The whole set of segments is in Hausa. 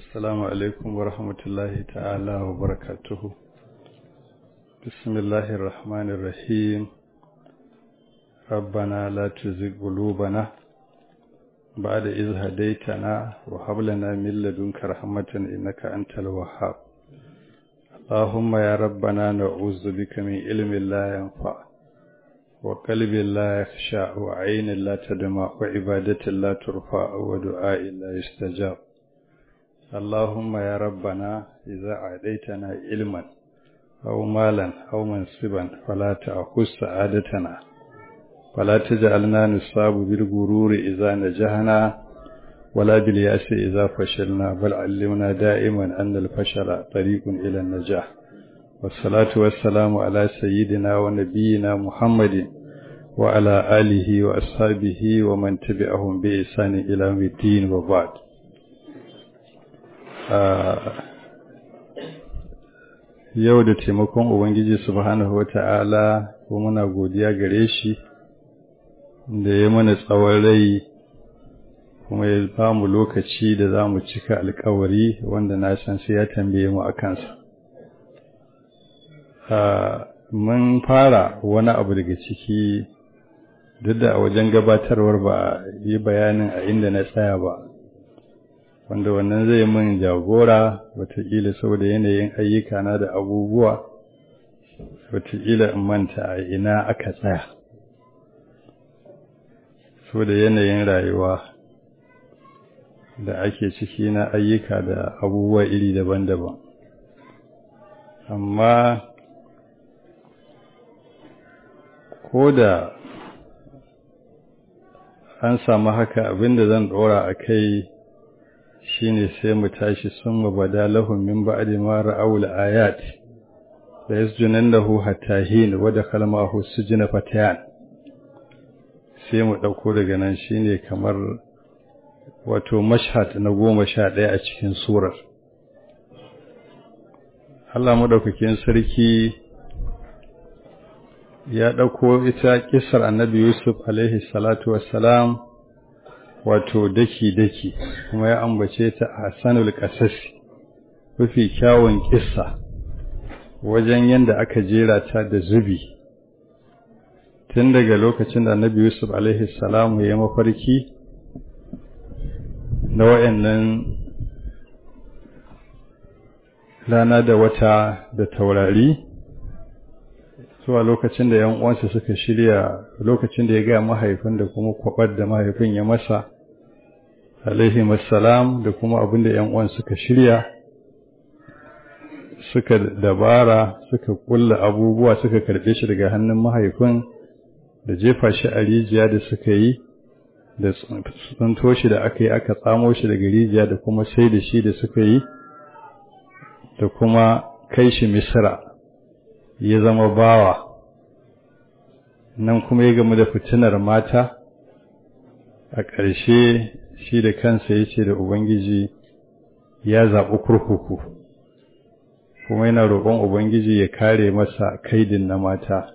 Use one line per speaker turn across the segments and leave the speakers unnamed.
السلام عليكم ورحمة الله تعالى وبركاته بسم الله الرحمن الرحيم ربنا لا تزغ قلوبنا بعد إذ هديتنا وهب لنا من لدنك رحمة إنك أنت الوهاب اللهم يا ربنا نعوذ بك من علم لا ينفع وقلب لا يخشع وعين لا تدمع وعبادة لا ترفع ودعاء لا يستجاب اللهم يا ربنا إذا أعطيتنا علما أو مالا أو منصبا فلا تأخذ سعادتنا ولا تجعلنا نصاب بالغرور إذا نجحنا ولا باليأس إذا فشلنا بل علمنا دائما أن الفشل طريق إلى النجاح والصلاة والسلام على سيدنا ونبينا محمد وعلى آله وأصحابه ومن تبعهم بإحسان إلى يوم الدين وبعد yau da taimakon Ubangiji subhanahu wata'ala ko muna godiya gare shi da ya mana tsawon rai kuma ya ba mu lokaci da za mu cika alkawari wanda na san sai ya tambaye mu a kansa. Mun fara wani abu daga ciki duk da a wajen gabatarwar ba yi bayanin a inda na tsaya ba. wanda wannan zai min jagora wataƙila saboda yanayin ayyukana da abubuwa wataƙila in manta a ina aka tsaya saboda yanayin rayuwa da ake ciki na ayyuka da abubuwa iri daban-daban amma ko da an samu haka abinda zan ɗora a kai shine sai mu tashi sun mabada lahum min ba'di ma ra'aw al-ayat la yasjunannahu hatta hin wa dakhala ma'ahu sujna fatayan sai mu dauko daga nan shine kamar wato mashhad na goma sha ɗaya a cikin surar Allah madaukakin sarki ya dauko ita kissar annabi Yusuf alaihi salatu wassalam wato daki-daki kuma ya ambace ta a sanul ƙasasi mafi kyawun ƙissa wajen yadda aka jera ta da zubi tun daga lokacin da annabi yusuf alaihi salamu ya mafarki na wa'annan rana da wata da taurari zuwa lokacin da 'yan uwansa suka shirya lokacin da ya gaya mahaifin da kuma kwabar da mahaifin ya masa alaihi salam da kuma abin da ‘yan uwan suka shirya suka dabara suka kulla abubuwa suka karɓe shi daga hannun mahaifin da jefa shi a rijiya da suka yi da tsunto shi da aka yi aka tsamo shi daga rijiya da kuma sai da shi da suka yi da kuma kai shi misira ya zama bawa nan kuma ya gamu da fitinar mata a ƙarshe shi da kansa ya ce da Ubangiji ya zaɓi kurkuku, kuma yana roƙon Ubangiji ya kare masa kaidin na mata.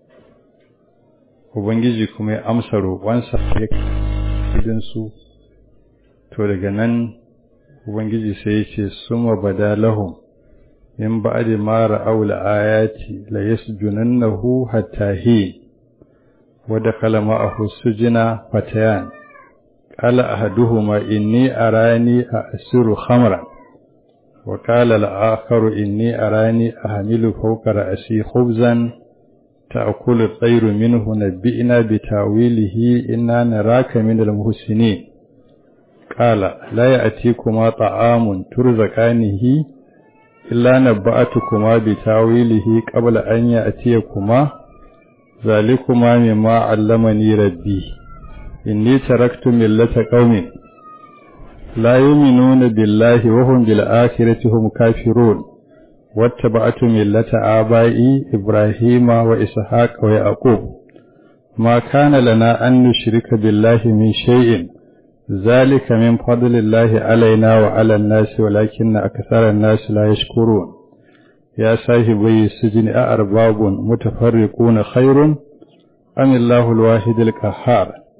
Ubangiji kuma ya amsa roƙonsa ya kaidinsu, to daga nan Ubangiji sai ya ce, Suma bada lahum, in ba'adi mara aula ayati la yasjunannahu hatta hi, wadda kalama a sujina fatayan. قال أحدهما إني أراني أأسر خمرا وقال الآخر إني أراني أحمل فوق رأسي خبزا تأكل الطير منه نبئنا بتاويله إنا نراك من المحسنين قال لا يأتيكما طعام ترزقانه إلا نبأتكما بتاويله قبل أن يأتيكما ذلكما مما علمني ربي إني تركت ملة قوم لا يؤمنون بالله وهم بالآخرة هم كافرون واتبعت ملة آبائي إبراهيم وإسحاق ويعقوب ما كان لنا أن نشرك بالله من شيء ذلك من فضل الله علينا وعلى الناس ولكن أكثر الناس لا يشكرون يا صاحبي السجن أأرباب متفرقون خير أم الله الواحد القهار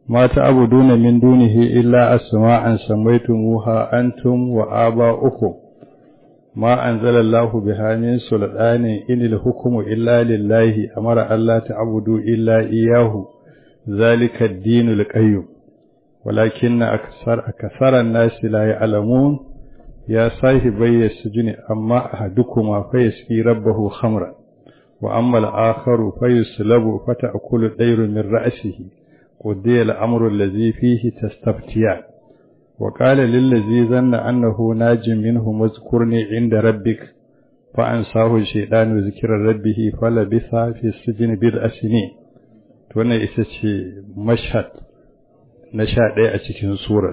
ma ta'buduna min dunihi illa asma'an sammaytumuha antum wa aba'ukum ma anzalallahu biha min sultanin inil hukmu illa lillahi amara alla ta'budu illa iyyahu zalika ad-dinul qayyim ولكن أكثر أكثر الناس لا يعلمون يا صاحبي السجن أما أحدكما فيسقي ربه خمرا وأما الآخر فيسلب فتأكل الطير من رأسه قضي الأمر الذي فيه تستفتيان وقال للذي ظن أنه ناج منه اذكرني عند ربك فأنساه الشيطان ذكر ربه فلبث في السجن بضع سنين wannan ita ce mashhad na sha ɗaya a cikin surar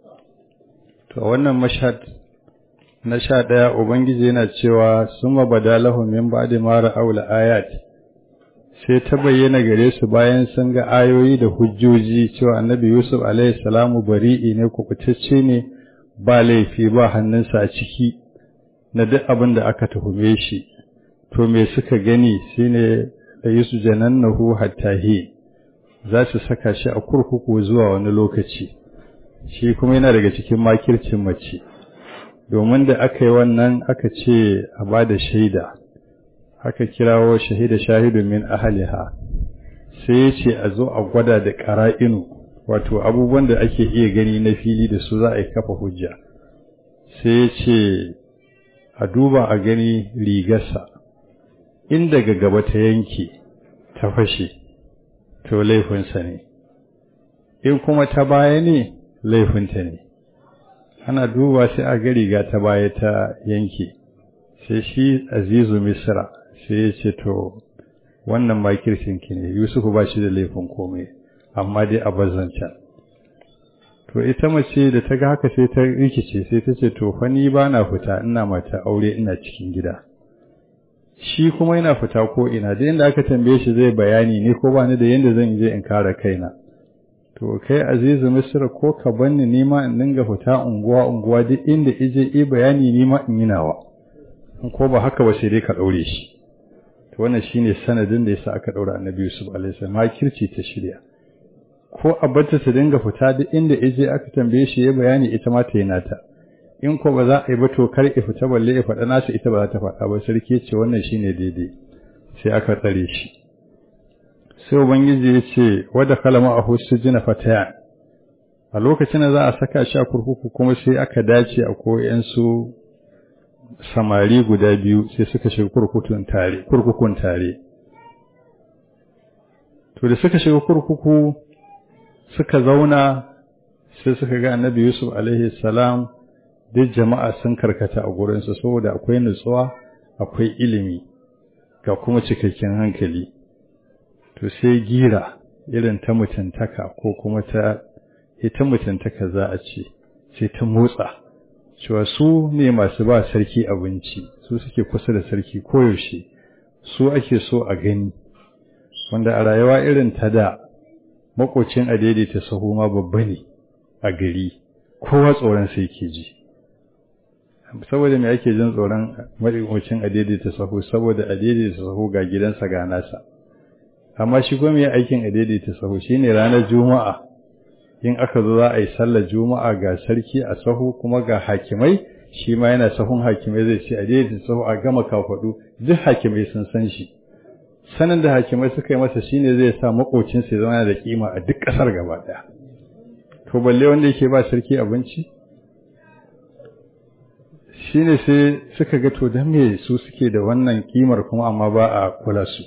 to wannan mashhad na sha ɗaya ubangiji yana cewa suma badalahu min ba'di ma ra'aul ayat sai ta bayyana gare su bayan sun ga ayoyi da hujjoji cewa annabi yusuf alaihi salamu bari'i ne kubutacce ne ba laifi ba hannunsa a ciki na duk abin da aka tuhume shi to me suka gani shine da yusu janannahu hattahi za su saka shi a kurkuku zuwa wani lokaci shi kuma yana daga cikin makircin mace domin da aka yi wannan aka ce a ba da shaida aka kirawo shahida shahidu min ahaliha sai ya ce a zo a gwada da ƙara'inu wato abubuwan da ake iya gani na fili da su za a yi kafa hujja sai ya ce a duba a gani rigarsa in daga gaba ta yanke ta fashe to laifinsa ne in kuma ta baya ne laifinta ne ana duba sai a ga riga ta baya ta yanke sai shi azizu misra sai ya ce to wannan makircinki ne yusufu ba shi da laifin komai amma dai a bazancan to ita mace da ta ga haka sai ta rikice sai ta ce to fa ni ba na fita ina mata aure ina cikin gida shi kuma yana fita ko ina da inda aka tambaye shi zai bayani ne ko ba ni da yanda zan je in kare kaina to kai azizu misra ko ka banni ni ma in dinga fita unguwa unguwa duk inda ije i bayani ni ma in yi nawa in ko ba haka ba sai dai ka daure shi to wannan shine sanadin da yasa aka daura annabi yusuf alaihi salam makirci ta shirya ko a barta ta dinga fita duk inda ije aka tambaye shi ya bayani ita ma ta yi nata in ko ba za a yi ba to kar ya fita balle ya faɗa nasu ita ba za ta faɗa ba sarki ce wannan shine daidai sai aka tsare shi sai ubangiji ya ce wadda kalama a husujina fatayan a lokacin da za a saka shi a kurkuku kuma sai aka dace a koyansu samari guda biyu sai suka shiga kurkukun tare kurkukun tare to da suka shiga kurkuku suka zauna sai suka ga annabi yusuf alaihi salam duk jama'a sun karkata a gurinsa saboda akwai nutsuwa akwai ilimi ga kuma cikakken hankali to sai gira irin ta mutuntaka ko kuma ta ita mutuntaka za a ce sai ta motsa cewa su ne masu ba sarki abinci su suke kusa da sarki koyaushe su ake so a gani wanda a rayuwa irin ta da makocin a daidaita sahu ma babba ne a gari kowa tsoron sai ke ji saboda me ake jin tsoron makocin a daidaita sahu saboda a daidaita sahu ga gidansa ga nasa amma shi kuma ya aikin a daidaita sahu shine ranar juma'a in aka zo za a yi sallar juma'a ga sarki a sahu kuma ga hakimai shi ma yana sahun hakimai zai ce a daidaita sahu a gama kafaɗu duk hakimai sun san shi sanin da hakimai suka yi masa shine zai sa makocinsa ya zama da kima a duk ƙasar gaba ɗaya to balle wanda yake ba sarki abinci shine sai suka ga to dan me su suke da wannan kimar kuma amma ba a kula su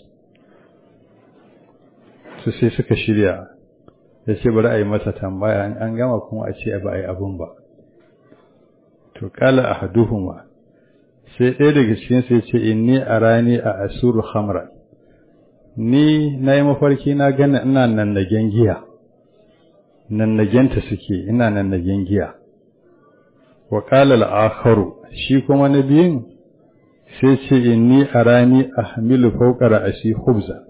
su sai suka shirya ya ce bari a yi masa tambaya an gama kuma a ce ba a yi abun ba to kala a haduhuma sai ɗaya daga cikin sai ce inni a rani a asuru hamra ni na yi mafarki na gana ina nannagen giya nannagenta suke ina nannagen giya wa kala al'akharu shi kuma na biyun sai ce inni a rani a hamilu fauƙar ashi hubza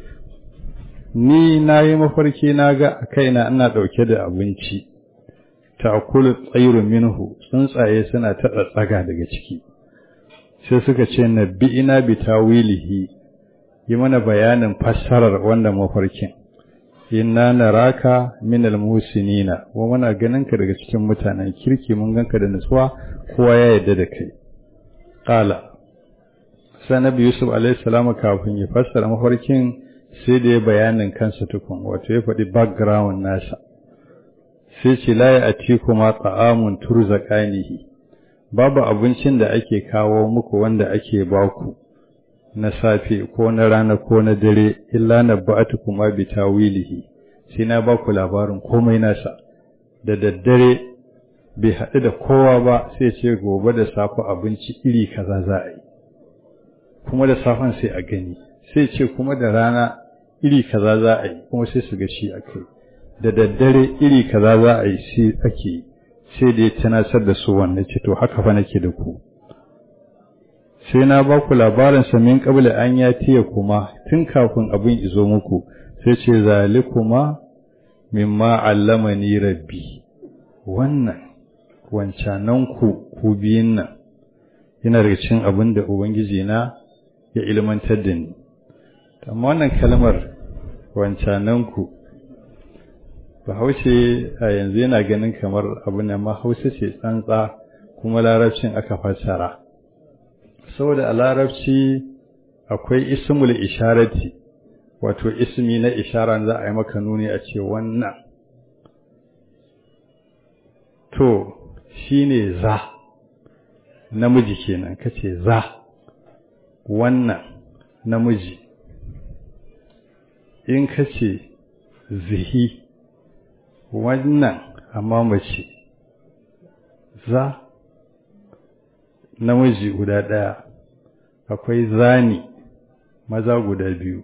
ni na yi mafarki na ga a kaina ina ɗauke da abinci ta kula tsairu minhu tsuntsaye suna ta tsaga daga ciki sai suka ce na bi ina bi tawilihi yi mana bayanin fassarar wannan mafarkin inna naraka minal musinina wa muna ganin ka daga cikin mutanen kirki mun ganka da nutsuwa kowa ya yarda da kai qala sai nabi yusuf alaihi salamu kafin ya fassara mafarkin sai da ya bayanin kansa tukun wato ya faɗi background nasa sai ce la ya ati kuma ta'amun turzaqanihi babu abincin da ake kawo muku wanda ake baku na safe ko na rana ko na dare illa na ba'atu kuma bi tawilihi sai na baku labarin komai nasa da daddare bai haɗu da kowa ba sai ce gobe da safe abinci iri kaza za a yi kuma da safen sai a gani sai ce kuma da rana iri kaza za a yi kuma sai su ga shi a kai da daddare iri kaza za a yi sai ake yi sai da ya tunasar da su wannan ce to haka fa nake da ku sai na ba ku labarin sa min qabla an ya tiya kuma tun kafin abin izo muku sai ce zalikuma mimma allamani rabbi wannan wancanan ku ku biyun nan yana daga cikin abin da ubangiji na ya ilmantar da ni amma wannan kalmar wancanan ku bahaushe a yanzu yana ganin kamar abu ne ma hausa ce tsantsa kuma larabcin aka fassara saboda a larabci akwai ismul isharati wato ismi na ishara za a yi maka nuni a ce wannan to shine za namiji kenan kace za wannan namiji in kace zihi wannan amma mace za namiji guda ɗaya akwai zani maza guda biyu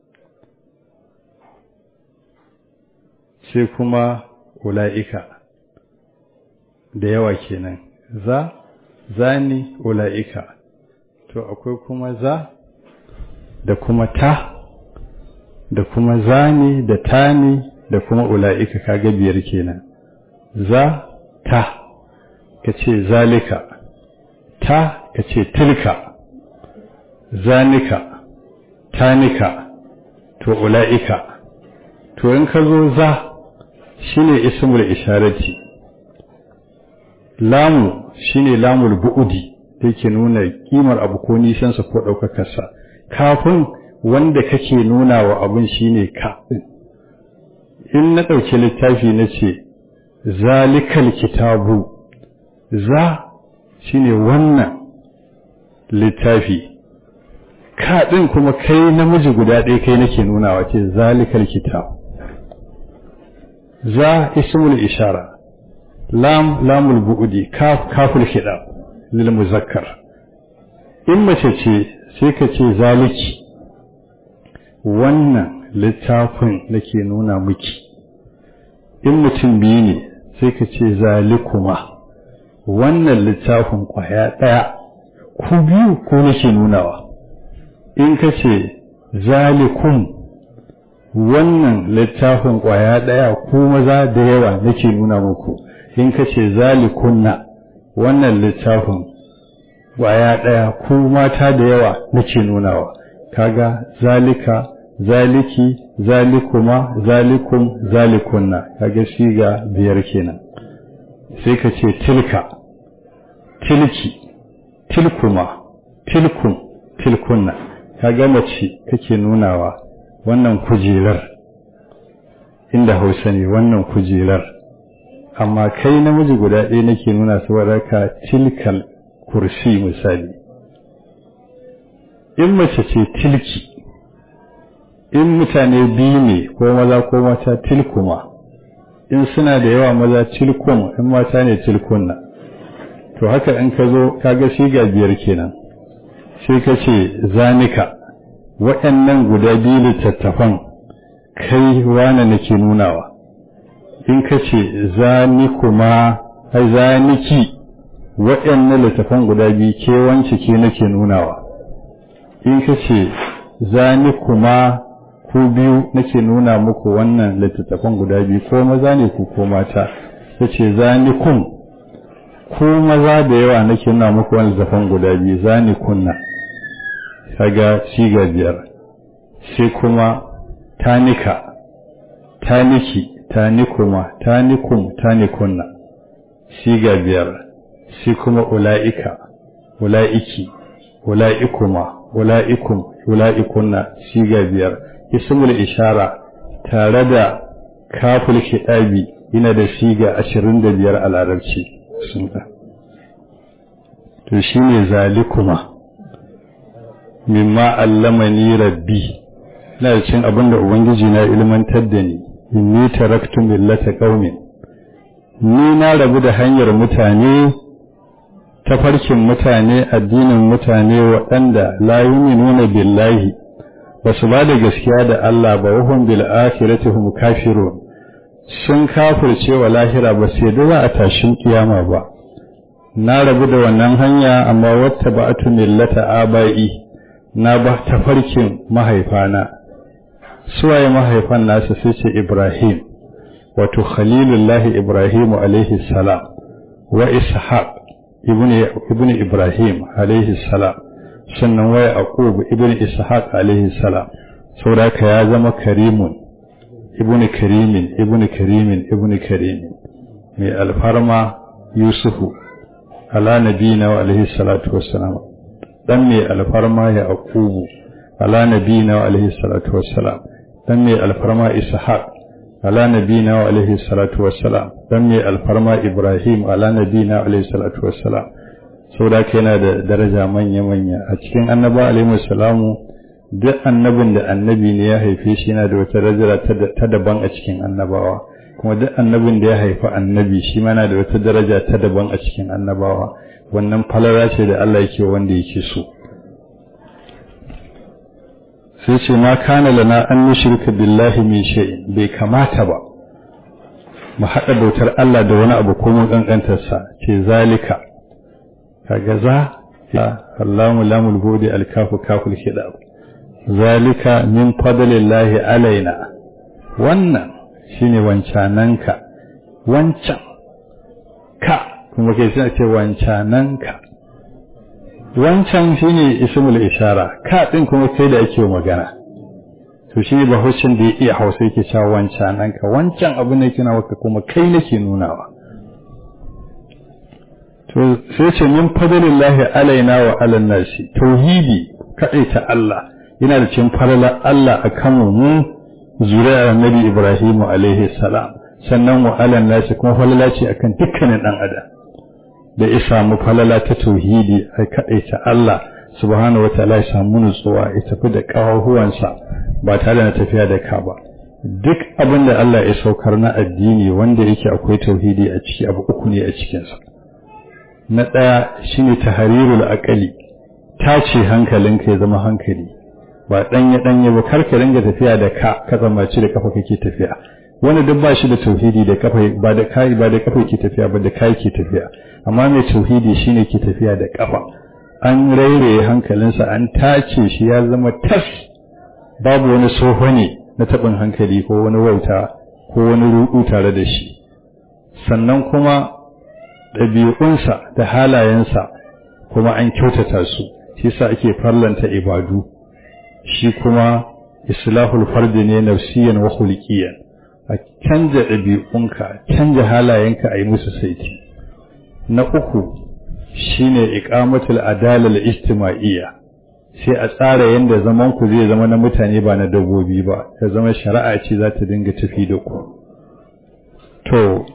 sai kuma ula'ika da yawa kenan za zani ula'ika to akwai kuma za da kuma ta da kuma zani da tani da kuma ula'ika kaga biyar kenan za ta ka ce zalika ta ka ce tilka zanika tanika to ula'ika to in ka zo za shine ismul isharati lamu shine lamul bu'udi da yake nuna kimar abu ko nisansa ko ɗaukakarsa kafin wanda kake nuna wa abin shine ka in na ɗauki littafi na ce zalikal kitabu za shine wannan littafi ka ɗin kuma kai namiji guda ɗaya kai nake nunawa ce zalikal kitab za ismul ishara lam lamul bu'udi kaf kaful khidab lil muzakkar in mace ce sai ka ce zaliki wannan littafin nake nuna miki in mutum biyu ne sai ka ce zalikuma wannan littafin kwaya ɗaya ku biyu ko nake nunawa in ka ce zalikum wannan littafin kwaya ɗaya ku maza da yawa nake nuna muku in ka ce zalikunna wannan littafin kwaya ɗaya ku mata da yawa nake nunawa kaga zalika zaliki zalikuma zalikum zalikunna kaga siga biyar kenan sai ka ce tilka tilki tilkuma tilkum tilkunna kaga mace kake nunawa wannan kujerar inda hausa ne wannan kujerar amma kai namiji guda ɗaya nake nuna saboda ka tilkal kursi misali in mace ce tilki in mutane biyu ne ko maza ko mata tilkuma in suna da yawa maza tilkum in mata ne tilkunna to haka in ka zo kaga shiga biyar kenan sai ka ce zanika waɗannan guda biyu littattafan kai wane nake nunawa in ka ce zanikuma ai zaniki waɗannan littattafan guda biyu ke wance ke nake nunawa in ka ce zanikuma ku biyu nake nuna muku wannan littattafan guda biyu ko maza ne ku ko mata ta ce zanikun ku maza da yawa nake nuna muku wannan littattafan guda biyu zanikunna kaga shiga biyar sai kuma tanika taniki tanikuma tanikum tanikunna siga biyar sai kuma ula'ika ula'iki ula'ikuma ula'ikum ula'ikunna siga biyar ismul ishara tare da kaful kiɗabi yana da siga ashirin da biyar a larabci sun to shi ne zalikuma mimma allamani rabbi na da cin abin da ubangiji na ilmantar da ni inni taraktu millata qaumin ni na rabu da hanyar mutane tafarkin mutane addinin mutane waɗanda la yu'minuna billahi ba su ba da gaskiya da Allah ba wahum bil akhirati hum kafirun sun kafirce wa lahira ba sai da za a tashin kiyama ba na rabu da wannan hanya amma wata ba'atu millata abai na ba tafarkin mahaifana suwaye mahaifan nasa sai ce Ibrahim wato khalilullahi Ibrahim alaihi salam wa ishaq ibn Ibrahim alaihi salam sannan wai aqub ibn ishaq alaihi salam saboda ya zama karimun ibn karimin ibn karimin ibn karimin mai alfarma yusufu ala nabiyina wa alaihi salatu wassalam dan mai alfarma ya aqubu ala nabiyina wa alaihi salatu wassalam dan mai alfarma ishaq ala nabiyina wa alaihi salatu wassalam dan mai alfarma ibrahim ala nabiyina wa alaihi salatu wassalam saboda yana da daraja manya manya a cikin annaba alaihi salamu duk annabin da annabi ne ya haife shi yana da wata daraja ta daban a cikin annabawa kuma duk annabin da ya haifi annabi shi ma yana da wata daraja ta daban a cikin annabawa wannan falala ce da Allah yake wanda yake so sai ce ma kana lana an nushrika billahi min shay'in bai kamata ba mu haɗa bautar Allah da wani abu ko mun kankantar sa ce zalika kaga za ya Allahu lamul budi alkafu kaful hidab zalika min fadlillahi alaina wannan shine wancananka wancan ka kuma kai sai ce wancananka wancan shine ismul ishara ka din kuma kai da ake magana to shi ne bahaushen da ya iya hausa yake cewa wancananka wancan abu ne kina waka kuma kai nake nunawa to sai ce min fadlillahi alaina wa alan nasi tauhidi ta Allah yana da cin falala Allah a kanmu mu zuriyar annabi Ibrahim alaihi salam sannan wa alan nasi kuma falala ce akan dukkanin dan adam da ya samu falala ta tauhidi a ta Allah subhanahu wa ta'ala ya samu nutsuwa ya tafi da kawahuwansa ba tare da tafiya da ka ba duk abin da Allah ya saukar na addini wanda yake akwai tauhidi a ciki abu uku ne a cikinsa na ɗaya shine tahrirul aqali tace hankalinka ya zama hankali ba ɗanye ɗanye ba kar ka ringa tafiya da ka ka zamaci da kafa kake tafiya wani duk ba shi da tauhidi da kafa ba da kai ba da kafa yake tafiya ba da kai ke tafiya amma mai tauhidi shine ke tafiya da kafa an rairaye hankalinsa an tace shi ya zama tas babu wani soho ne na taɓin hankali ko wani wauta ko wani ruɗu tare da shi sannan kuma ɗabi'unsa da halayensa kuma an kyautata su shi sa ake farlanta ibadu shi kuma islahul fardi ne nafsiyan wa khuluqiyan a canja ɗabi'unka canja halayenka a yi musu saiti na uku shine iqamatul adala al-ijtima'iyya sai a tsara yadda zaman ku zai zama na mutane ba na dabbobi ba ya zama shari'a ce za ta dinga tafi da ku to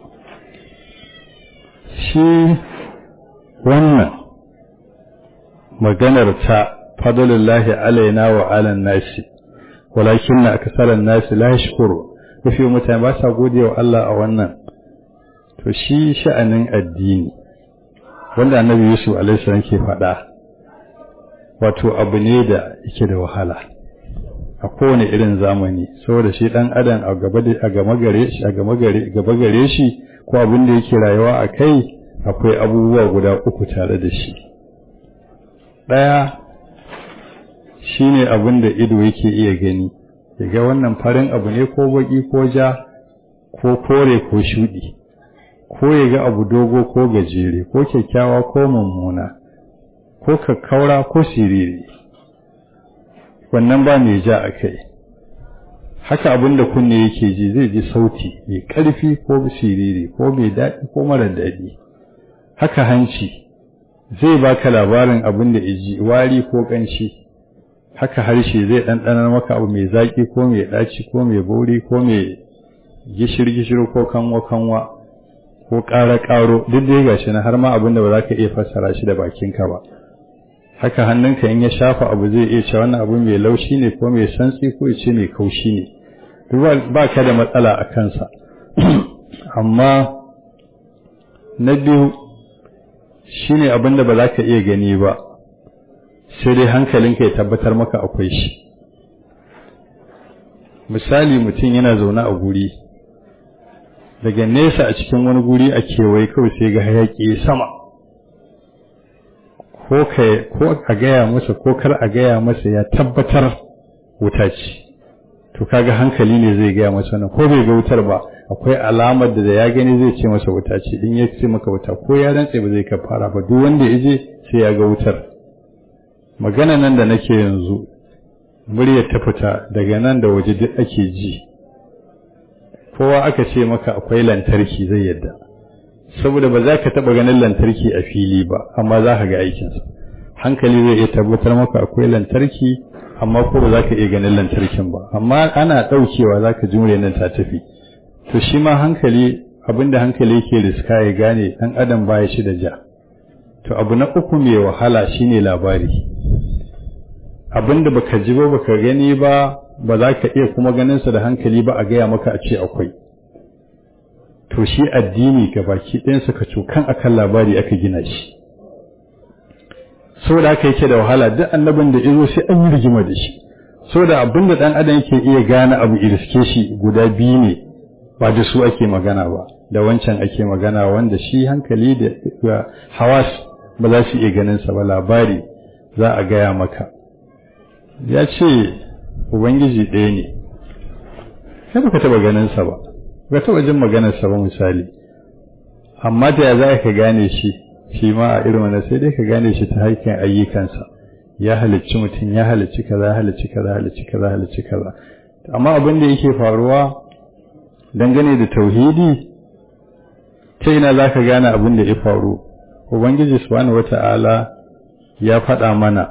shi wannan maganar ta fadlullahi alaina wa alan nasi walakin na akasaran nasi la yashkuru mafi mutane ba sa gode wa Allah a wannan to shi sha'anin addini wanda annabi Yusuf alaihi salam ke faɗa wato abu ne da yake da wahala a kowane irin zamani saboda shi dan adam a gaba da a gama gare shi a gama gare gaba gare shi ko abin da yake rayuwa a kai akwai abubuwa guda uku tare da shi ɗaya shine abin da ido yake iya gani ga wannan farin abu ne ko baki ko ja ko kore ko shudi ko ya ga abu dogo ko gajere ko kyakkyawa ko mummuna ko kakkaura ko siriri wannan ba mai ja a kai haka abin da kunne yake ji zai ji sauti mai ƙarfi ko siriri ko mai daɗi ko mara daɗi haka hanci zai baka labarin abin da iji wari ko ƙanshi haka harshe zai ɗanɗanar maka abu mai zaƙi ko mai ɗaci ko mai bauri ko mai gishir-gishir ko kanwa-kanwa ko ƙara-ƙaro duk dai gashi na har ma abin da ba za ka iya fassara shi da bakinka ba haka hannunka in ya shafa abu zai iya cewa wannan abu mai laushi ne ko mai santsi ko ya ce mai kaushi ne duk ba ka da matsala a kansa amma na biyu shine abin da ba za ka iya gani ba sai dai hankalinka ya tabbatar maka akwai shi misali mutum yana zaune a guri daga nesa a cikin wani guri a kewaye kawai sai ga hayaƙi sama ko a gaya masa ko kar a gaya masa ya tabbatar wuta ce to kaga hankali ne zai gaya masa nan ko bai ga wutar ba akwai alamar da ya gani zai ce masa wuta ce in ya ce maka wuta ko ya rantse ba zai kafara ba duk wanda ya je sai ya ga wutar magana nan da nake yanzu muryar ta fita daga nan da waje duk ake ji kowa aka ce maka akwai lantarki zai yadda saboda ba za ka taɓa ganin lantarki a fili ba amma za ka ga aikinsa hankali zai iya tabbatar maka akwai lantarki amma ko ba za ka iya ganin lantarkin ba amma ana ɗaukewa za ka jure nan ta tafi to shi ma hankali abinda hankali yake riska ya gane ɗan adam baya shi da ja to abu na uku mai wahala shine labari abinda baka ji ba baka gani ba ba za ka iya kuma ganinsa da hankali ba a gaya maka a ce akwai to shi addini ga baki ɗayansa ka cokan akan labari aka gina shi saboda haka yake da wahala duk annabin da izo sai an yi rigima da shi saboda abin da ɗan adam yake iya gane abu iriske shi guda biyu ne ba da su ake magana ba da wancan ake magana wanda shi hankali da hawas ba za su iya ganin sa ba labari za a gaya maka ya ce ubangiji ɗaya ne sai baka taɓa ganin sa ba baka taɓa jin maganar sa ba misali amma da ya za ka gane shi shi ma a irin wannan sai dai ka gane shi ta haikan ayyukansa ya halicci mutum ya halicci kaza halicci kaza halicci kaza halicci kaza amma abin da yake faruwa dangane da tauhidi ta ina za ka gane abin da ya faru ubangiji subhanahu wata'ala ya faɗa mana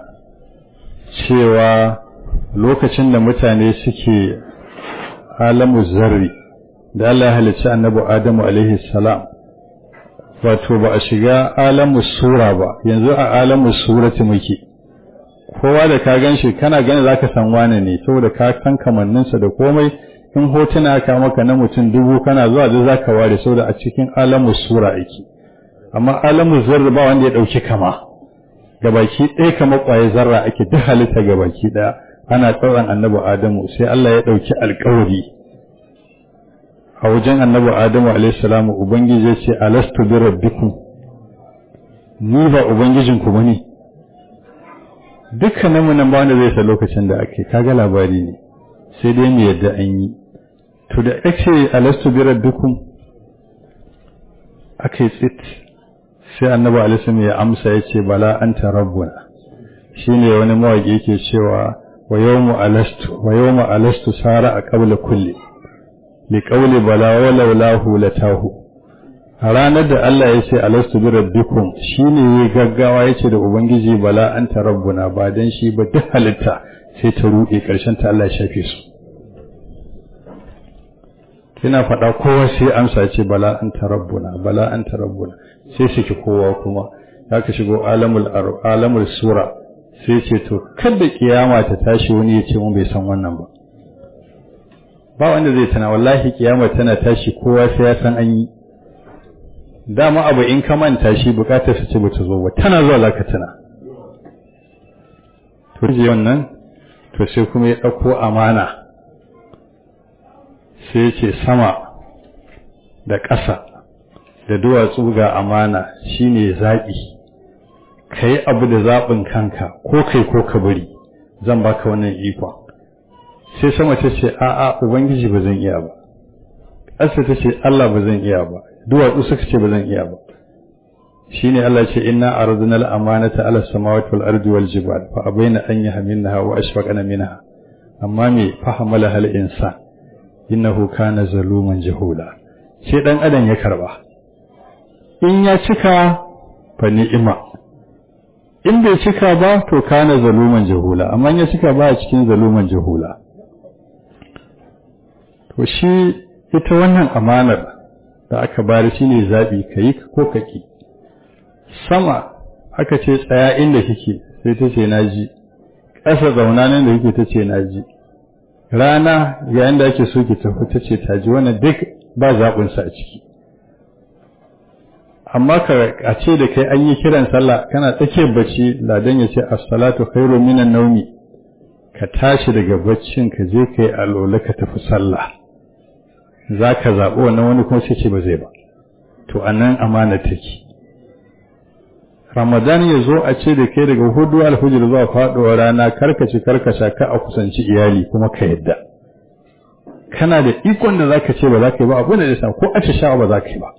cewa lokacin da mutane suke alamu zarri da Allah ya halicci annabi Adamu alaihi salam wato ba a shiga alamu sura ba yanzu a alamu surati muke kowa da ka gan shi kana gani zaka san wane ne saboda ka san kamanninsa da komai in hotuna ka maka na mutum dubu kana zuwa da zaka ware saboda a cikin alamu sura yake amma alamu zarra ba wanda ya dauki kama gabaki ɗaya kama ƙwaye zarra ake duk halitta gabaki ɗaya ana tsauran annabi adamu sai Allah ya ɗauki alƙawari a wajen annabi adamu alayhi salamu ubangiji ya ce alastu bi rabbikum ni ba ubangijinku bane dukkanin mu nan ba wanda zai sa lokacin da ake kaga labari ne sai dai mu yadda an yi to da ake alastu bi rabbikum ake tsit sai annabi alaihi ya amsa ya ce bala anta rabbuna shine wani mawaki yake cewa wa yawmu alastu wa yawmu alastu sara a qabla kulli li qawli bala wa laulahu latahu a ranar da Allah ya ce alastu bi rabbikum shine ya gaggawa yace da ubangiji bala anta rabbuna ba dan shi ba duk halitta sai ta ruɗe karshen ta Allah ya shafe su kina faɗa kowa sai amsa ce bala anta rabbuna bala anta rabbuna sai saki kowa kuma haka shigo alamul alamul sura sai ce to kada kiyama ta tashi wani ya ce mun bai san wannan ba ba wanda zai tana wallahi kiyama tana tashi kowa sai ya san an yi dama abu in ka manta shi bukatar su ce bata zo ba tana zuwa zaka tana to ji wannan to sai kuma ya dauko amana sai ce sama da ƙasa da duwatsu ga amana shine zaɓi ka yi abu da zaɓin kanka ko kai ko ka bari zan baka wannan ikon sai sama ta ce a'a ubangiji ba zan iya ba ƙasa ta ce Allah ba zan iya ba duwatsu suka ce ba zan iya ba shine Allah ce inna aradna al-amanata ala samawati wal ardi wal jibal fa abaina an yahmilnaha wa ashfaqna minha amma me fahamala hal insan innahu kana zaluman jahula sai dan adam ya karba in ya cika fa ni'ima in bai cika ba to kana zaluman jahula amma ya cika ba a cikin zaluman jahula to shi ita wannan amanar da aka bari shine zabi kayi ko kaki sama aka ce tsaya inda kike sai ta ce naji ƙasa zauna nan da kike ta ce naji rana yayin da ake so ki tafi ta ce ta ji wannan duk ba zaɓinsa a ciki amma ka a ce da kai an yi kiran sallah kana tsakiyar bacci ladan ya ce as-salatu khairu minan nawmi ka tashi daga baccin ka je kai alola ka tafi sallah zaka zaɓi wannan wani kuma sai ce ba zai ba to anan amana take Ramadan ya zo a ce da kai daga hudu alfajir zuwa faɗuwar rana karkaci karkasha ka a kusanci iyali kuma ka yadda kana da ikon da zaka ce ba za ka yi ba abu da zai ko a sha ba za ka yi ba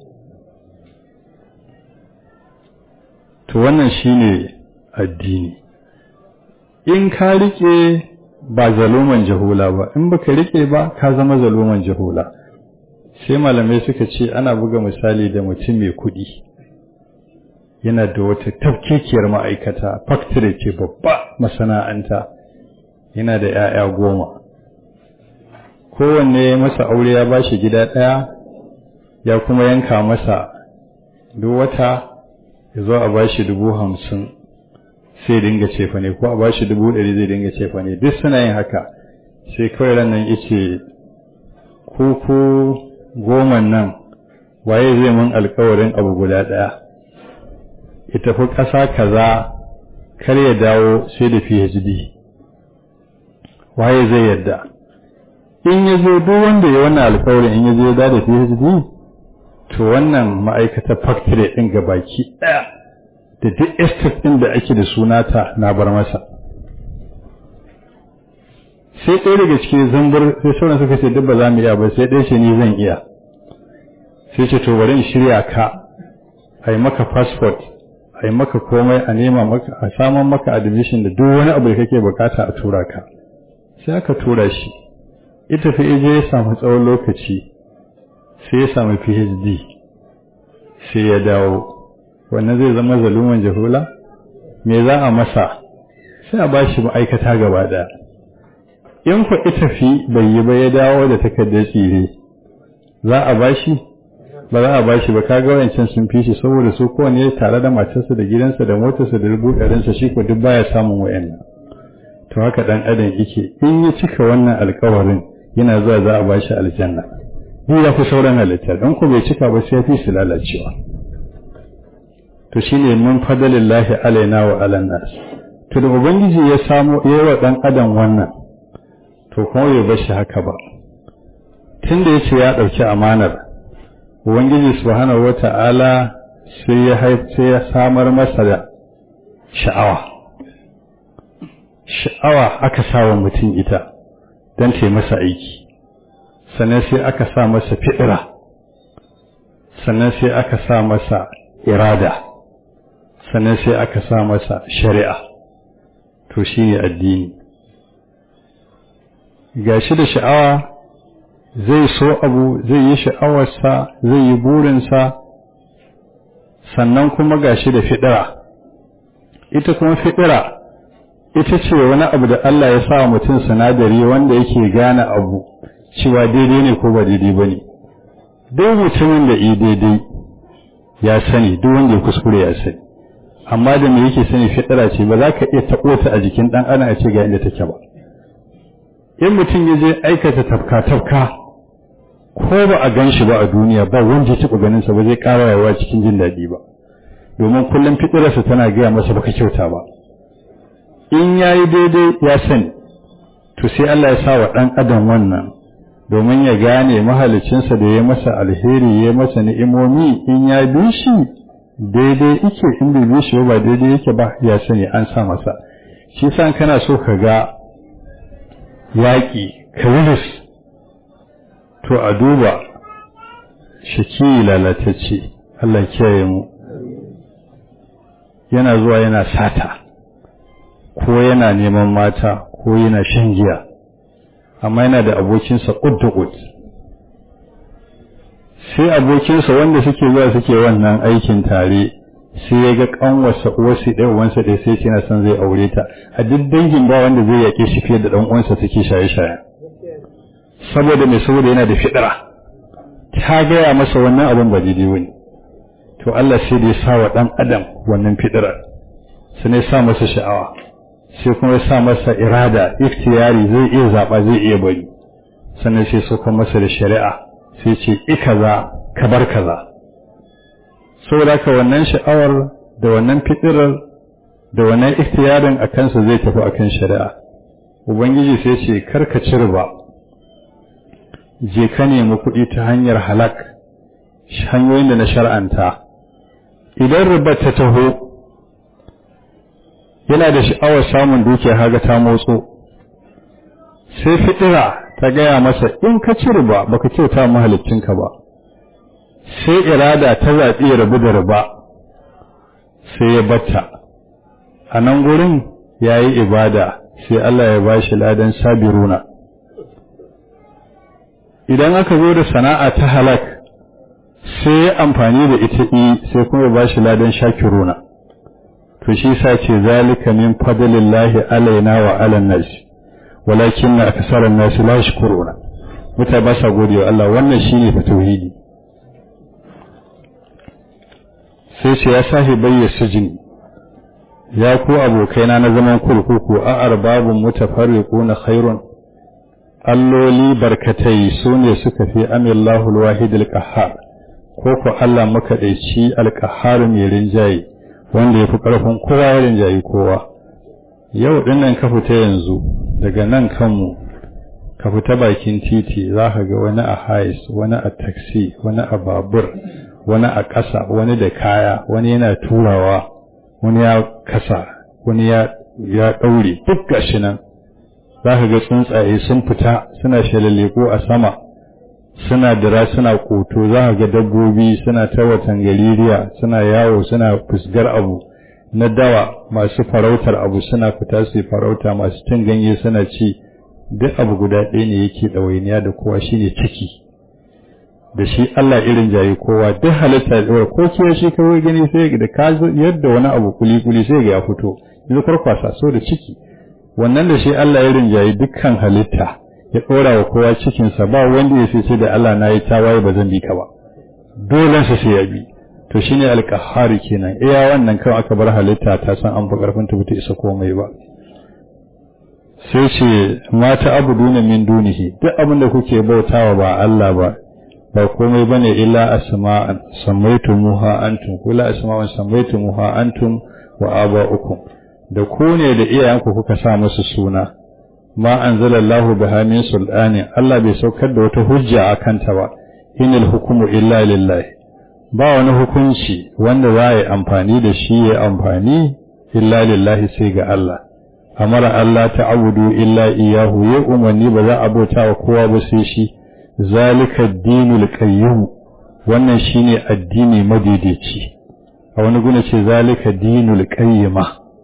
to wannan shine addini in ka rike ba zaluman jahula ba in baka rike ba ka zama zaluman jahula sai malamai suka ce ana buga misali da mutum mai kuɗi yana da wata tafkekiyar ma'aikata factory ce babba masana'anta yana da 'ya'ya goma kowanne masa aure ya bashi gida ɗaya ya kuma yanka masa duk wata ya zo a bashi dubu hamsin sai dinga cefa ne ko a bashi dubu ɗari zai dinga cefa ne duk suna yin haka sai kawai ran nan yace ko ko goman nan waye zai mun alkawarin abu guda ɗaya ya tafi ƙasa kaza kar ya dawo sai da PhD waye zai yadda in ya zo duk wanda ya wannan alkawarin in ya zo da da PhD to wannan ma'aikatar factory ɗin gabaki ɗaya da duk estate ɗin da ake da sunata na bar masa sai ɗaya daga cikin zambar sai sauran suka ce duk ba za mu iya ba sai ɗaya ce ni zan iya sai ce to bari in shirya ka a yi maka passport a yi maka komai a nema maka a saman maka admission da duk wani abu da kake bukata a tura ka sai aka tura shi ita fi je ya samu tsawon lokaci sai ya samu PhD sai ya dawo wannan zai zama zaluman jahula me za a masa sai a bashi ma'aikata gaba daya in ku ita fi bai yi ba ya dawo da takardar tsire za a bashi ba za a bashi ba kaga wayancan sun fi shi saboda su kowane tare da matarsa da gidansa da motarsa da rubu ɗarinsa shi ko duk baya samun wayannan to haka dan adam yake in ya cika wannan alkawarin yana zuwa za a bashi aljanna ni ya fi sauran halittar in ku bai cika ba sai ya fi su lalacewa to shine min fadalillahi alaina wa ala nas to da ubangiji ya samu yayi wa dan adam wannan to kuma bai bar shi haka ba tunda yace ya dauki amanar ubangiji subhanahu wata'ala sai ya sai ya samar masa da sha'awa sha'awa aka sawa mutum ita don ta masa aiki sannan sai aka sa masa fi'ira sannan sai aka sa masa irada sannan sai aka sa masa shari'a to shi ne addini gashi da sha'awa zai so abu zai yi sha'awarsa zai yi burinsa sannan kuma gashi da fiɗira ita kuma fiɗira ita ce wani abu da Allah ya sa mutum sinadari wanda yake gane abu cewa daidai ne ko ba daidai ba ne duk mutumin da yi daidai ya sani duk wanda ya kuskure ya sani amma da me yake sani fiɗira ce ba za ka iya taɓo ta a jikin ɗan adam a ce ga inda take ba in mutum ya je aikata tafka-tafka ko ba a gan shi ba a duniya ba wanda ya taɓa ganinsa ba zai ƙara rayuwa cikin jin daɗi ba domin kullum fitirarsa tana gaya masa baka kyauta ba in ya yi daidai ya sani to sai Allah ya sa wa ɗan adam wannan domin ya gane mahalicinsa da ya masa alheri ya masa ni'imomi in ya bi shi daidai ike in bai bi shi ba daidai yake ba ya sani an sa masa shi san kana so ka ga yaƙi kariris to a duba shaki lalatacce Allah kiyaye mu yana zuwa yana sata ko yana neman mata ko yana shan giya amma yana da abokinsa ƙud sai abokinsa wanda suke zuwa suke wannan aikin tare sai ya ga kanwarsa uwarsa ɗaya uwansa ɗaya sai yana son zai aure ta a duk dangin ba wanda zai yaƙe shi fiye da ɗan uwansa suke shaye-shaye saboda mai saboda yana da fiɗira ta gaya masa wannan abin ba daidai wani to Allah sai da ya sa wa ɗan adam wannan fiɗirar sai ya sa masa sha'awa sai kuma ya sa masa irada iftiyari zai iya zaɓa zai iya bari sannan sai suka masa da shari'a sai ce i kaza ka bar kaza saboda haka wannan sha'awar da wannan fitirar da wannan iftiyarin a kansa zai tafi akan shari'a ubangiji sai ce kar ka ci riba je ka nemi kuɗi ta hanyar halak hanyoyin da na shar'anta idan riba ta taho yana da sha'awar samun dukiya haga ta motso sai fitira ta gaya masa in ka ci riba baka kyauta mahalicinka ba sai irada ta zaɓi ya rabu da riba sai ya batta a nan gurin ya yi ibada sai Allah ya ba shi ladan sabiruna idan aka zo da sana'a ta halak sai ya amfani da ita yi sai kuma ya ba shi ladan shakiruna to shi sa ce zalika min fadlillahi alaina wa alan nasi walakin na akasarar nasu la shukuruna mutane ba sa gode wa Allah wannan shine fa tauhidi sai ce ya sahi bayya sujin ya ku abokaina na zaman kurkuku a arbabun mutafarriquna khairun alloli barkatai su ne suka fi amillahu alwahid alqahhar ko ko Allah makaɗaici alqahhar mai rinjaye wanda ya fi ƙarfin kowa ya rinjayi kowa yau dinnan ka fita yanzu daga nan kanmu ka fita bakin titi za ka ga wani a hais wani a taksi wani a babur wani a ƙasa wani da kaya wani yana turawa wani ya kasa wani ya ya ɗaure duk gashi nan za ka ga tsuntsaye sun fita suna shalaleko a sama suna dira suna koto za ka ga dabbobi suna ta watan galiriya suna yawo suna fusgar abu na dawa masu farautar abu suna fita su farauta masu cin ganye suna ci duk abu guda ɗaya ne yake ɗawainiya da kowa shine ciki da shi Allah irin jayi kowa duk halitta da ko kiyo shi kawai gani sai da ka yadda wani abu kuli kuli sai ga ya fito yanzu kwarkwasa so da ciki wannan da shi Allah irin jayi dukkan halitta ya ɗora wa kowa cikinsa ba wanda ya sai da Allah na yi tawaye ba zan bi ka ba dole sa sai ya bi to shine alqahari kenan iya wannan kawai aka bar halitta ta san an fi karfin ta bata isa komai ba sai ce mata abuduna min dunihi duk abin da kuke bautawa ba Allah ba ba komai bane illa asma'an sammaytumuha antum kula asma'an sammaytumuha antum wa aba'ukum da ku ne da iyayenku kuka sa musu suna ma anzalallahu biha min sultani Allah bai saukar da wata hujja akan ta ba inil hukumu illa lillahi ba wani hukunci wanda za a yi amfani da shi ya amfani illa lillahi sai ga Allah amara Allah ta abudu illa iyahu ya umarni ba za a bauta wa kowa ba sai shi zalika dinul qayyum wannan shine addini madaidaici a wani guna ce zalika dinul qayyima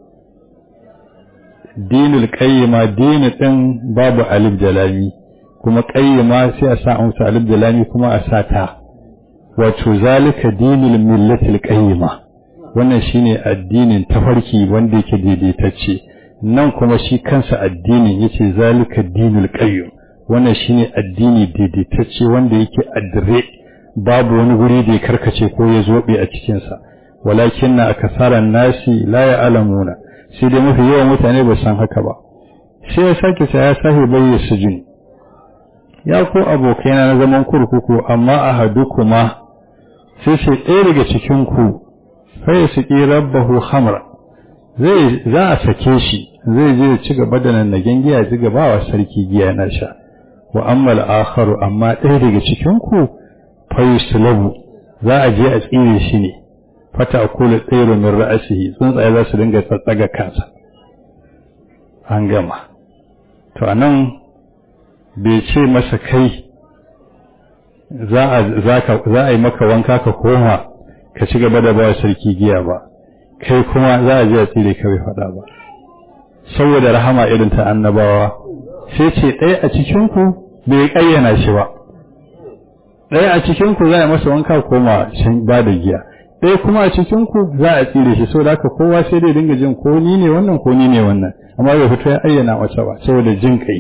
dinul qayyima dini din babu alif da lami kuma qayyima sai a sa amsa alif da lami kuma a sa ta wato zalika dinul millatil qayyima wannan shine addinin tafarki wanda yake daidaitacce nan kuma shi kansa addinin yace zalika dinul qayyim wannan shine addini daidaitacce wanda yake addire babu wani guri da ya karkace ko ya zobe a cikin sa walakinna akasaran nasi la ya'lamuna sai dai mafi yawan mutane ba san haka ba sai ya sake sa ya sahi bayya sujun ya ko abokaina na zaman kurkuku amma ahadukuma sai sai ɗaya daga cikin ku sai su ƙi rabbahu hamra zai za a sake shi zai je ci gaba da nan nagen giya ci gaba wa sarki giya na sha wa ammal akharu amma ɗaya daga cikin ku fa yuslabu za a je a tsire shi ne fata akulu tsairu min ra'asihi tsuntsaye za su dinga tsatsaga kansa an gama to anan bai ce masa kai za a yi maka wanka ka koma ka ci gaba da bawa sarki giya ba kai kuma za a je a tsire ka bai faɗa ba saboda rahama irin ta annabawa sai ce ɗaya a cikinku bai ƙayyana shi ba ɗaya a cikinku za a masa wanka koma shan ba da giya ɗaya kuma a cikinku za a tsire shi saboda haka kowa sai dai dinga jin ko ni ne wannan ko ni ne wannan amma bai fito ya ayyana masa ba saboda jin kai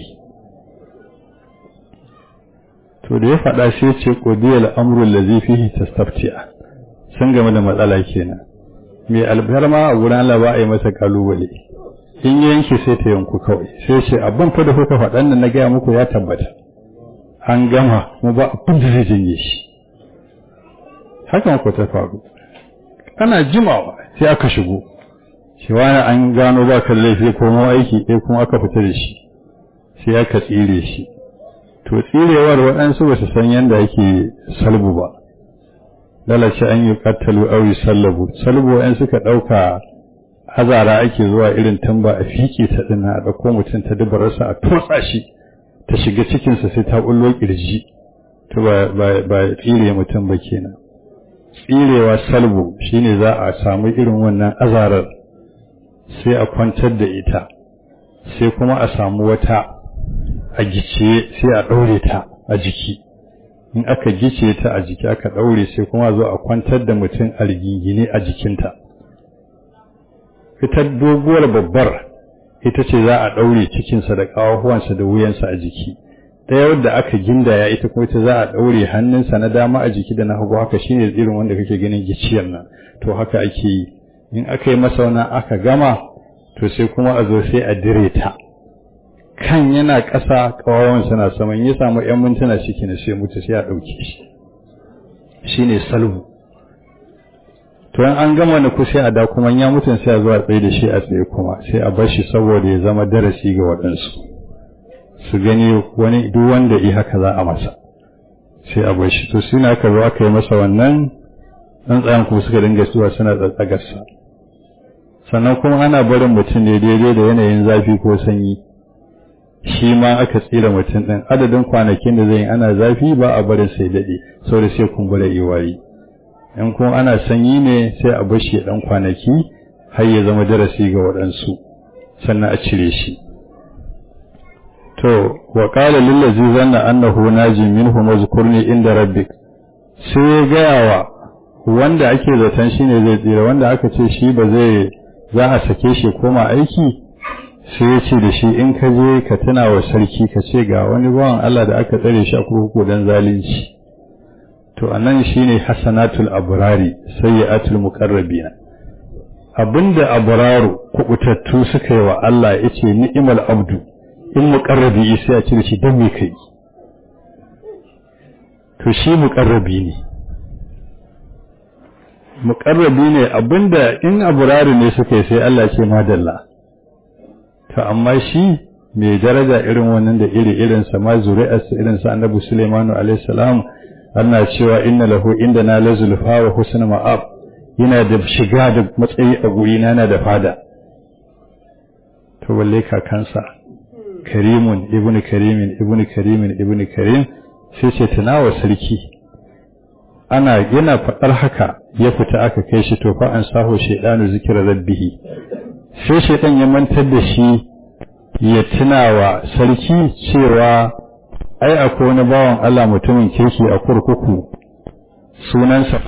to da ya faɗa sai ce qudiyal amru allazi fihi tastaftiya sun game da matsala kenan mai albarma a gurin Allah ba a yi masa kalubale in yanke sai ta yanku kawai sai ce abin fa da kuka faɗan nan na gaya muku ya tabbata an gama kuma ba abin da zai janye shi hakan ku ta faru ana jimawa sai aka shigo shi wani an gano ba kan laifi ko mu aiki ɗaya kuma aka fita da shi sai aka tsire shi to tsirewar waɗansu ba su san yadda ake salbu ba lalace an yi kattalu auri sallabu salbu wa'yan suka ɗauka hazara ake zuwa irin tamba a fiƙe ta ɗina a ɗauko mutum ta dubararsa a tutsa shi ta shiga cikinsa sai ta ɓullo ƙirji to ba tsire mutum ba kenan tsirewa salbu shine za a samu irin wannan azarar sai a kwantar da ita sai kuma a samu wata a gice sai a ɗaure ta a jiki in aka gice ta a jiki aka ɗaure sai kuma zo a kwantar da mutum a rigingine a jikinta ita doguwar babbar ita ce za a ɗaure cikinsa da ƙawahuwansa da wuyansa a jiki ɗaya wadda aka gindaya ita kuma ita za a ɗaure hannunsa na dama a jiki da na hagu haka shine irin wanda kake ganin giciyar nan to haka ake yi in aka yi masa wannan aka gama to sai kuma a zo sai a dire ta kan yana ƙasa ƙawawan na saman ya samu ‘yan mintuna ciki na sai mutu sai a ɗauke shi shi ne salbu to in an gama na kusa a da kuma ya mutu sai a zuwa tsaye da shi a tsaye kuma sai a bar shi saboda ya zama darasi ga waɗansu su gani wani duk wanda i haka za a masa sai a bar shi to sai na aka zo aka yi masa wannan tsuntsayen kuma suka dinga zuwa suna tsatsagarsa sannan kuma ana barin mutum ne daidai da yanayin zafi ko sanyi shi ma aka tsira mutum ɗin adadin kwanakin da zai ana zafi ba a barin sai daɗe saboda sai kumbura iwayi in kuma ana sanyi ne sai a bar shi ɗan kwanaki har ya zama darasi ga waɗansu sannan a cire shi to wa qala lillazi zanna annahu naji minhu mazkurni inda rabbik sai ya gaya wa wanda ake zaton shine zai tsira wanda aka ce shi ba zai za a sake shi koma aiki sai ya ce da shi in ka je ka tuna wa sarki ka ce ga wani bawan Allah da aka tsare shi a kurkuku don zalunci to anan shine hasanatul abrari sayyi'atul muqarrabina abinda abraru kubutattu suka yi wa Allah yace ni'mal abdu in muqarrabi sai a cire shi dan me kai to shi muqarrabi ne muqarrabi ne abinda in abrari ne suka yi sai Allah ce madalla to amma shi mai daraja irin wannan da iri irin sa ma zuri'arsa irin sa annabi Sulaimanu alaihi salam ana cewa inna lahu indana la zulfa wa husn ma'ab yana da shiga da matsayi a guri na yana da fada to walle kakansa karimun ibnu karimin ibnu karimin ibnu karim sai ce tunawa sarki ana yana faɗar haka ya fita aka kai shi to fa an saho shaidanu zikira rabbihi sai shaidan ya mantar da shi ya tuna wa sarki cewa ai akwai wani bawan Allah mutumin kirki a kurkuku sunansa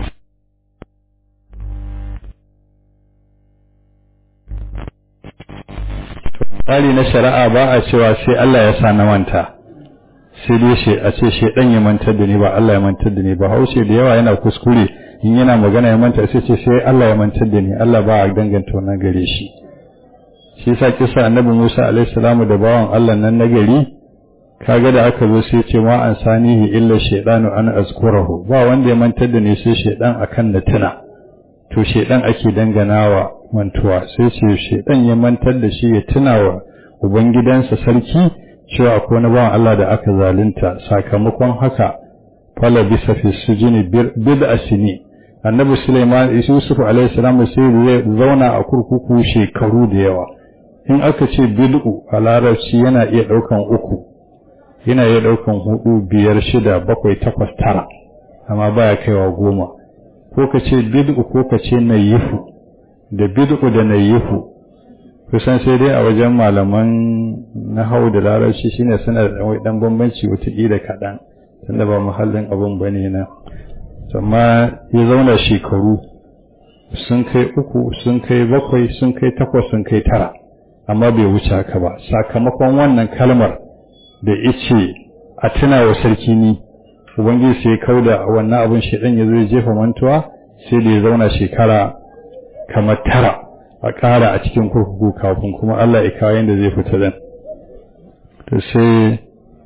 tsari na shari'a ba a cewa sai Allah ya sa na manta sai dai shi a ce shaidan ya mantar da ni ba Allah ya mantar da ni ba haushe da yawa yana kuskure in yana magana ya manta sai ce sai Allah ya mantar da ni Allah ba a danganta wannan gare shi shi yasa kisa annabi Musa alaihi salamu da bawan Allah nan na gari kaga da aka zo sai ce ma an sanihi illa shaydanu an azkurahu ba wanda ya mantar da ni sai shaydan akan na tuna to shaydan ake danganawa mantuwa sai ce shaydan ya mantar da shi ya tuna wa ubangidansa sarki cewa akwai wani bawan Allah da aka zalunta sakamakon haka fala bisa fi sujini bid'a sini annabi Sulaiman Yusuf alaihi salam sai ya zauna a kurkuku shekaru da yawa in aka ce bid'u a larabci yana iya daukan uku yana iya daukan hudu biyar shida bakwai takwas tara amma baya kaiwa goma ko ka ce bid'u ko ka ce nayifu da bid'u da nayifu kusan sai dai a wajen malaman na hau da larabci shine suna da dan bambanci wataƙila kaɗan tunda ba muhallin abun bane na amma ya zauna shekaru sun kai uku sun kai bakwai sun kai takwas sun kai tara amma bai wuce haka ba sakamakon wannan kalmar da ice a tuna wa sarki ni ubangiji sai kauda wannan abin shedan ya zo ya jefa mantuwa sai da ya zauna shekara kamar tara a ƙara a cikin kurkuku kafin kuma Allah ya kawo yadda zai fita dan to sai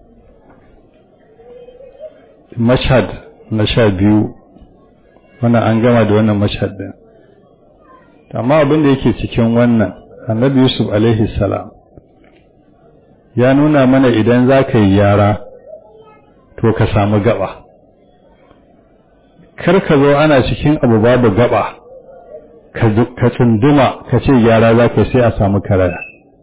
mashad na sha biyu wannan an gama da wannan mashad din amma abin da yake cikin wannan annabi yusuf alaihi salam ya nuna mana idan za ka yi yara to ka samu gaba kar ka zo ana cikin abu babu gaba ka tsunduma ka ce yara za ka sai a samu karaya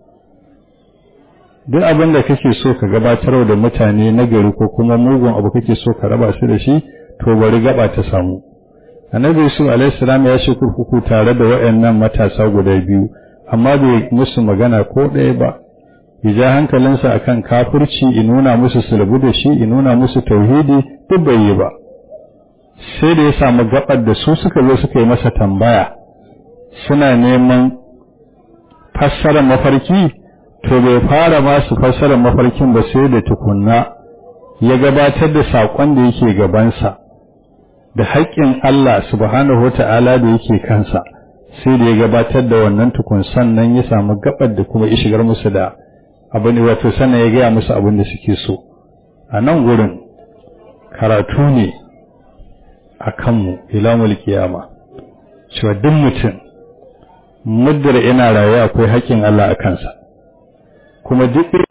duk abin da kake so ka gabatar da mutane na gari ko kuma mugun abu kake so ka raba su da shi to bari gaba ta samu annabi yusuf alaihi salam ya ce kurkuku tare da waɗannan matasa guda biyu amma bai musu magana ko ɗaya ba ya ja hankalinsa akan kafirci in nuna musu sulbu da shi in nuna musu tauhidi duk bai yi ba sai da ya samu gabar da su suka zo suka yi masa tambaya suna neman fassarar mafarki to bai fara masu fassarar mafarkin ba sai da tukunna ya gabatar da saƙon da yake gabansa da haƙƙin Allah subhanahu wata'ala da yake kansa sai da ya gabatar da wannan tukun sannan ya samu gabar da kuma ya shigar musu da abin wato sannan ya gaya musu abin da suke so a nan gurin karatu ne a kanmu ilamul kiyama cewa duk mutum muddar ina raye akwai haƙƙin Allah a kansa kuma duk